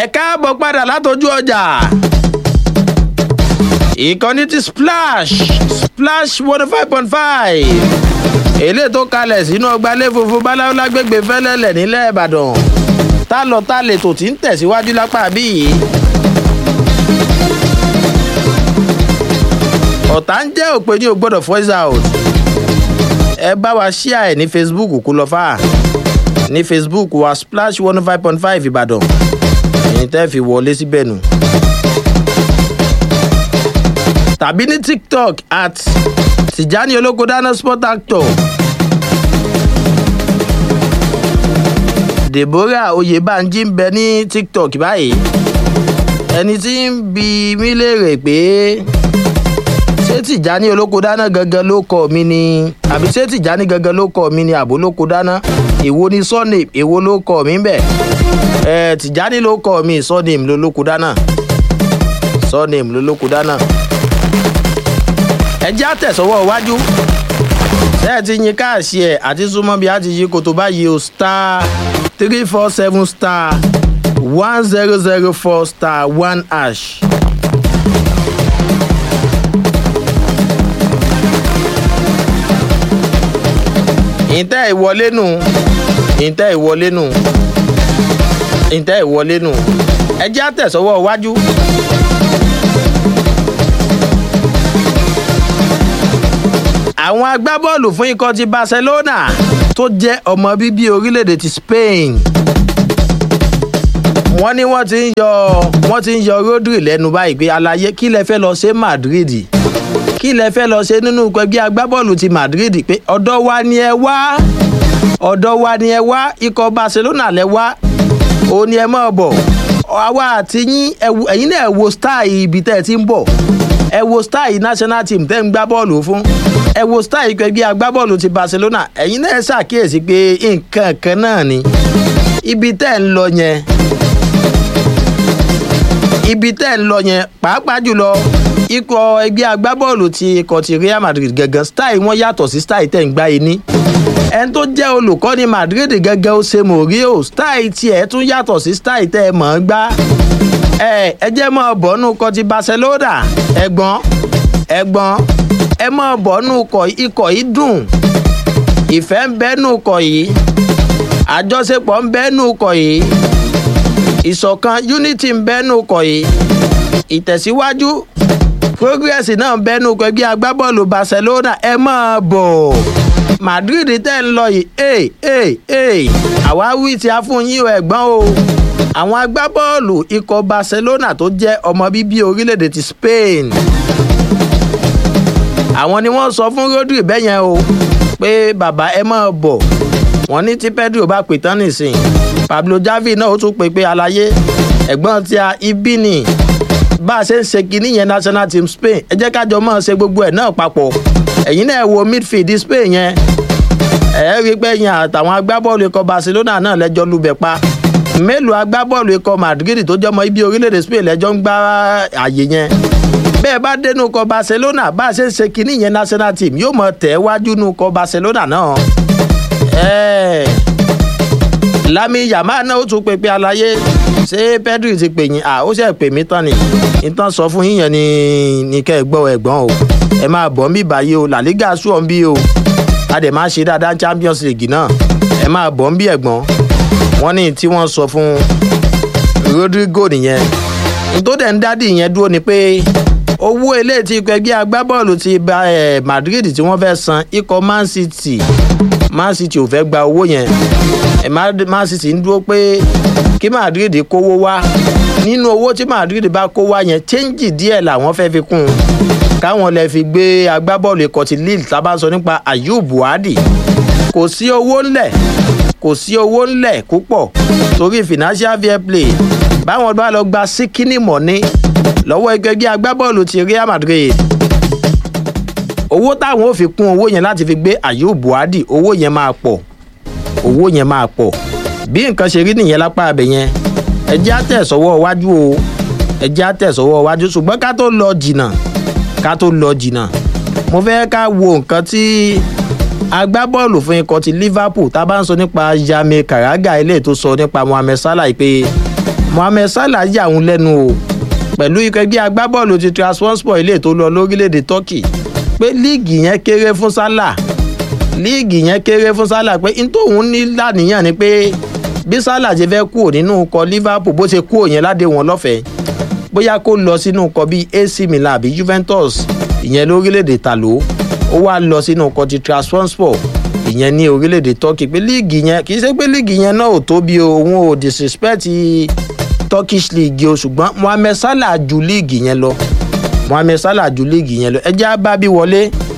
ẹ káàbọ̀ padà látọjú ọjà ìkànnì ti splash splash one five point five èlé tó kalẹ̀ sínú ọgbàlẹ̀ funfun báláwo lágbègbè fẹ́lẹ́lẹ̀ nílẹ̀ ìbàdàn tá lọ tá lè tò tí ń tẹ̀síwájú lápá bíi. ọ̀tá ń jẹ́ òpè ní o gbọ́dọ̀ voice out ẹ bá wa ṣíà ẹ̀ ní facebook kó lọ fà ní facebook wa splash one five point five ìbàdàn ẹ̀yin tẹ́ fi wọlé síbẹ̀ nù. tàbí ní tiktok at tìjání olóko dáná sport actor deborah oyèbánjí ń bẹ ní tiktok báyìí ẹni tí ń bi mí léèrè pé ṣé tìjání olóko dáná gangan ló kọ mi ni àbí ṣé tìjání gangan ló kọ mi ni àbó lóko dáná èwo ni surname èwo ló kọ mi bẹ ẹ tìjání ló kọ mi surname ló lóko dáná surname ló lóko dáná ẹ jẹ́ àtẹ̀sọ́wọ́ iwájú ṣé ẹ ti yin káàṣì ẹ̀ àti súnmọ́ bí a ti yí koto báyìí o star three four seven star one zero zero four star one hash. ìtẹ́ ìwọlé nù ìtẹ́ ìwọlé nù ìtẹ́ ìwọlé nù ẹ jẹ́ àtẹ̀sọ́wọ́ iwájú. àwọn agbábọ́ọ̀lù fún ikọ̀ ti barcelona tó jẹ́ ọmọ bíbí orílẹ̀-èdè ti spain wọ́n ní wọ́n ti ń yọ wọ́n ti ń yọ rodri lẹ́nu báyìí pé àlàyé kí lẹ fẹ́ lọ ṣe madrid kí lẹ fẹ́ lọ ṣe nínú ẹgbẹ́ agbábọ́ọ̀lù ti madrid pé ọ̀dọ́ wa ni ẹ wá ọ̀dọ́ wa ni ẹ wá ikọ̀ barcelona lẹ wá òun ni ẹ mọ̀ bọ̀ àwa àti yín ẹ̀yin náà wo star ibi tẹ́ ẹ ti ń bọ̀ ẹ wo star national team tẹ́ ń gbá bọ́ọ̀lù fún ẹ wo star ẹgbẹ́ agbábọ́ọ̀lù ti barcelona ẹ̀yin náà ṣàkíyèsí pé nǹkan kan náà ni ibi tẹ́ ń lọ yẹn ibi tẹ́ ń lọ yẹn pàápàá jùlọ ikọ̀ ẹgbẹ́ agbábọ́ọ̀lù ti ikọ̀ ti real madrid gangan style wọn yàtọ̀ sí style tẹ̀ ń gbá yìí ní. ẹni tó jẹ́ olùkọ́ni madrid gangan ó ṣe mòríò style tiẹ̀ tún yàtọ̀ sí style tẹ̀ mọ̀ ń gbá. ẹ ẹ jẹ́ mọ́ bọ́nú ikọ̀ ti barcelona ẹ̀gbọ́n ẹ̀gbọ́n ẹ mọ́ bọ́nú ikọ̀ yìí dùn ìfẹ́ ń bẹ́nu ikọ̀ yìí àjọṣepọ̀ ń bẹ́nu ikọ̀ yìí ìṣọ̀kan unity ń bẹ́nu ikọ̀ yìí ìtẹ̀síwájú progress náà bẹnu ẹgbẹ́ agbábọ́ọ̀lù barcelona ẹ máa bọ̀ madrid tẹ́ ń lọ yìí ee ee ee àwa wí tí a fún yín ẹ̀gbọ́n o àwọn agbábọ́ọ̀lù ikọ̀ barcelona tó jẹ́ ọmọ bíbí orílẹ̀-èdè ti spain àwọn ni wọ́n sọ fún rodri bẹ́yẹn o pé bàbá ẹ máa bọ̀ wọ́n ní tí pedro bá pè tán nìsín pablo javi náà ó tún pè pé àlàyé ẹ̀gbọ́n tí a ibi ni bá a ṣe ń ṣe kinní yẹn national team spain ẹ jẹ́ kájọ máa ṣe gbogbo ẹ̀ náà papọ̀ ẹ̀yin náà wo midfield spain yẹn ẹ̀ rí i pé yẹn àtàwọn agbábọ́ọ̀lù ikọ̀ barcelona náà lẹ́jọ́ lubẹ̀ pa mélòó agbábọ́ọ̀lù ikọ̀ madrid tó jọmọ ibi orílẹ̀-èdè spain lẹ́jọ́ ń gbá àyè yẹn bẹ́ẹ̀ bá dénú ikọ̀ barcelona bá a ṣe ń ṣe kinní yẹn national team yóò mọ tẹ̀ wájú nú ikọ̀ barcelona náà ẹ̀ẹ́ lami yàmá náà ó tún pè pé àlàyé ṣé pedro ti pè yín à ó ṣe pè mí tán ni ìtàn sọ fún yín yẹn ni ní kẹ́ ẹ gbọ́ ẹ̀gbọ́n o ẹ máa bọ̀ ń bí báyìí o làlígà sùọ́ ń bí o a dẹ̀ máa ṣe dáadáa champions league náà ẹ máa bọ̀ ń bí ẹ̀gbọ́n wọ́n ní tí wọ́n sọ fún rodrigo nìyẹn tó dẹ̀ ń dádì yẹn dúró ni pé owó eléyìí tí ikọ̀ ẹgbẹ́ agbábọ́ọ̀lù ti ba madrid tí wọ́n fẹ́ san ikọ̀ man city man city ò fẹ́ gba owó yẹn man city ń dúró pé kí madrid kówó wá nínú owó tí madrid bá kó wá yẹn chẹ́ńjì díẹ̀ làwọn fẹ́ fi kún un káwọn lè fi gbé agbábọ́ọ̀lù ikọ̀ ti lille tá a bá ń sọ nípa ayub buhari kò sí owó ńlẹ̀ kò sí owó ńlẹ̀ púpọ̀ torí financial fair play báwọn bá lọ gba síkínì mọ́ní lọ́wọ́ ẹgbẹ́gbẹ́ agbábọ́ọ̀lù ti real madrid owó táwọn ò fi kún owó yẹn láti fi gbé ayub buhari owó yẹn máa pọ̀ owó yẹn máa pọ̀ bí nǹkan ṣe rí nìyẹn lápá abẹ yẹn ẹjẹ́ àtẹ̀sọ́wọ́ iwájú o ẹjẹ́ àtẹ̀sọ́wọ́ iwájú ṣùgbọ́n ká tó lọ jìnnà ká tó lọ jìnnà mo fẹ́ ká wo nǹkan tí agbábọ́ọ̀lù fún ikọ̀ ti liverpool tá a bá ń sọ nípa yami karaga ilé tó sọ nípa mohammed salah pé mohammed salah yà òun lẹ́nu o pẹ̀lú ikọ̀ ẹgbẹ́ agbábọ́ọ̀lù ti transport ilé tó lọ lórílẹ̀‐èdè turkey pé líìgì yẹn kéré fún salah líìgì yẹn kéré fún salah pé n tóun ní lánìyàn ni pé bí salah ṣe fẹ́ kúrò nínú ikọ̀ liverpool bó ṣe kúrò yẹn ládé wọn lọ́fẹ̀ẹ́ bóyá kó lọ sínú ikọ̀ bíi ac milan àbí juventus ìyẹn lórílẹ̀‐èdè tàló ó wá lọ sínú ikọ̀ ti transport ìyẹn ní orílẹ̀‐èdè turkey pé líìgì yẹn kì í ṣe pé líìgì yẹn náà ò tóbi o òun ò disrespect turkish league o ṣùgbọ́n mohammed salah ju líìgì yẹn lọ mohammed salah ju líìgì yẹn lọ ẹ jẹ́ á bá bí wọlé